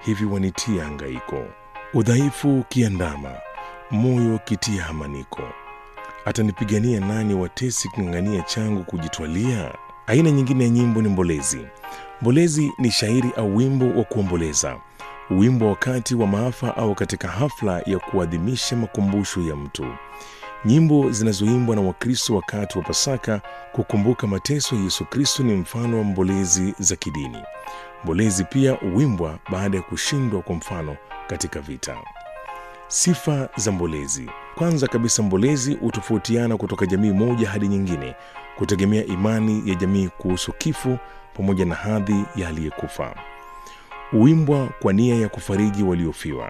hivi wanitia hangaiko. Udhaifu kiandama, moyo kitia hamaniko. Atanipigania nani watesi king'ang'ania changu kujitwalia? Aina nyingine ya nyimbo ni mbolezi. Mbolezi ni shairi au wimbo wa kuomboleza, wimbo wakati wa maafa au katika hafla ya kuadhimisha makumbusho ya mtu. Nyimbo zinazoimbwa na Wakristo wakati wa Pasaka kukumbuka mateso ya Yesu Kristo ni mfano wa mbolezi za kidini. Mbolezi pia huimbwa baada ya kushindwa, kwa mfano katika vita. Sifa za mbolezi. Kwanza kabisa, mbolezi hutofautiana kutoka jamii moja hadi nyingine kutegemea imani ya jamii kuhusu kifo pamoja na hadhi ya aliyekufa. Huimbwa kwa nia ya kufariji waliofiwa.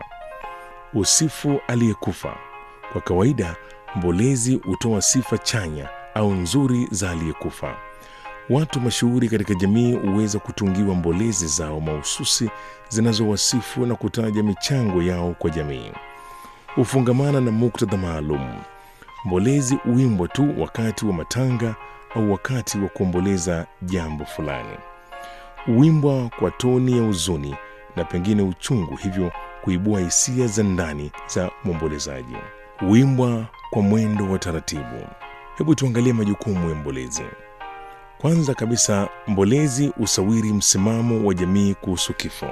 Usifu aliyekufa. Kwa kawaida, mbolezi hutoa sifa chanya au nzuri za aliyekufa. Watu mashuhuri katika jamii huweza kutungiwa mbolezi zao mahususi zinazowasifu na kutaja michango yao kwa jamii. Hufungamana na muktadha maalum. Mbolezi huimbwa tu wakati wa matanga au wakati wa kuomboleza jambo fulani. Huimbwa kwa toni ya huzuni na pengine uchungu, hivyo kuibua hisia za ndani za mwombolezaji. Huimbwa kwa mwendo wa taratibu. Hebu tuangalie majukumu ya mbolezi. Kwanza kabisa, mbolezi husawiri msimamo wa jamii kuhusu kifo.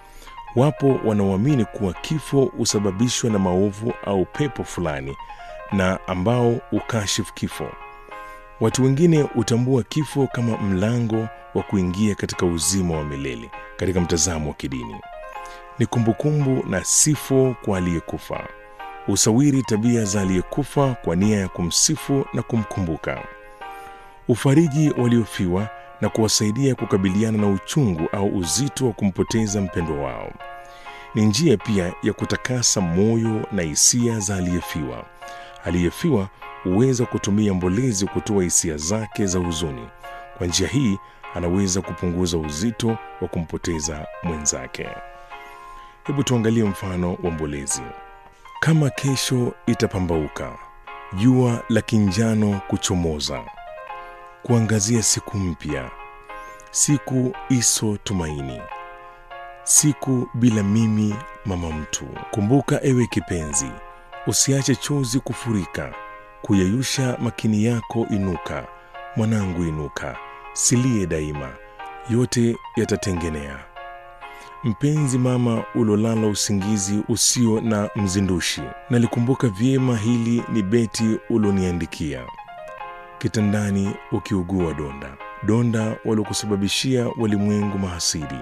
Wapo wanaoamini kuwa kifo husababishwa na maovu au pepo fulani na ambao hukashifu kifo. Watu wengine hutambua kifo kama mlango wa kuingia katika uzima wa milele. Katika mtazamo wa kidini, ni kumbukumbu na sifo kwa aliyekufa. Usawiri tabia za aliyekufa kwa nia ya kumsifu na kumkumbuka. Ufariji waliofiwa na kuwasaidia kukabiliana na uchungu au uzito wa kumpoteza mpendwa wao. Ni njia pia ya kutakasa moyo na hisia za aliyefiwa. Aliyefiwa huweza kutumia mbolezi kutoa hisia zake za huzuni. Kwa njia hii anaweza kupunguza uzito wa kumpoteza mwenzake. Hebu tuangalie mfano wa mbolezi. Kama kesho itapambauka, jua la kinjano kuchomoza, kuangazia siku mpya, siku iso tumaini, siku bila mimi mama mtu. Kumbuka ewe kipenzi, usiache chozi kufurika, kuyeyusha makini yako. Inuka mwanangu, inuka, silie daima, yote yatatengenea. Mpenzi mama, ulolala usingizi usio na mzindushi, nalikumbuka vyema hili ni beti uloniandikia kitandani, ukiugua donda donda waliokusababishia walimwengu mahasidi.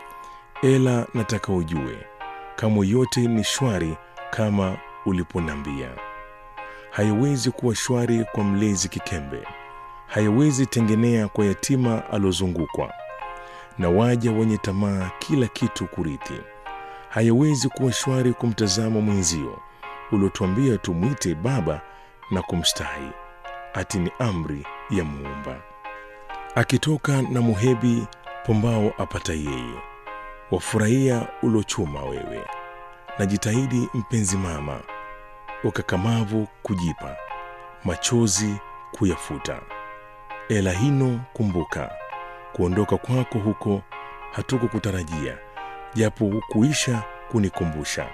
Ela nataka ujue kama yote ni shwari kama uliponambia. Hayawezi kuwa shwari kwa mlezi kikembe, hayawezi tengenea kwa yatima alozungukwa na waja wenye tamaa kila kitu kurithi. Hayawezi kuwa shwari kumtazama mwenzio uliotuambia tumwite baba na kumstahi, ati ni amri ya Muumba. Akitoka na muhebi pombao apata yeye, wafurahia ulochuma wewe. Najitahidi mpenzi mama, ukakamavu kujipa, machozi kuyafuta. Ela hino kumbuka kuondoka kwako huko hatukukutarajia, japo hukuisha kunikumbusha.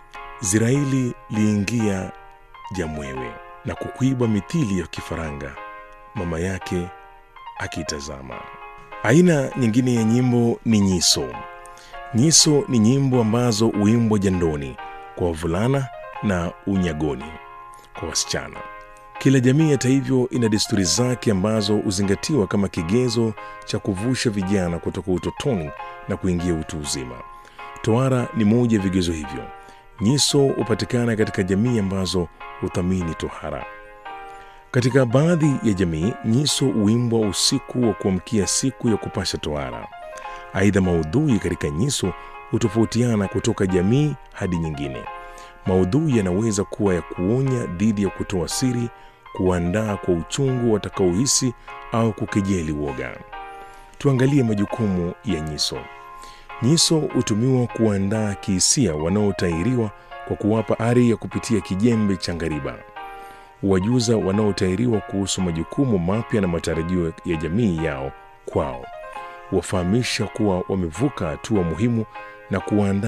Ziraili liingia jamwewe na kukuiba mithili ya kifaranga, mama yake akitazama. Aina nyingine ya nyimbo ni nyiso. Nyiso ni nyimbo ambazo huimbwa jandoni kwa wavulana na unyagoni kwa wasichana. Kila jamii hata hivyo ina desturi zake ambazo huzingatiwa kama kigezo cha kuvusha vijana kutoka utotoni na kuingia utu uzima. Tohara ni moja ya vigezo hivyo. Nyiso hupatikana katika jamii ambazo huthamini tohara. Katika baadhi ya jamii, nyiso huimbwa usiku wa kuamkia siku ya kupasha tohara. Aidha, maudhui katika nyiso hutofautiana kutoka jamii hadi nyingine. Maudhui yanaweza kuwa ya kuonya dhidi ya kutoa siri, kuandaa kwa uchungu watakaohisi au kukejeli woga. Tuangalie majukumu ya nyiso. Nyiso hutumiwa kuandaa kihisia wanaotahiriwa kwa kuwapa ari ya kupitia kijembe cha ngariba. Huwajuza wanaotahiriwa kuhusu majukumu mapya na matarajio ya jamii yao kwao. Huwafahamisha kuwa wamevuka hatua muhimu na kuwaandaa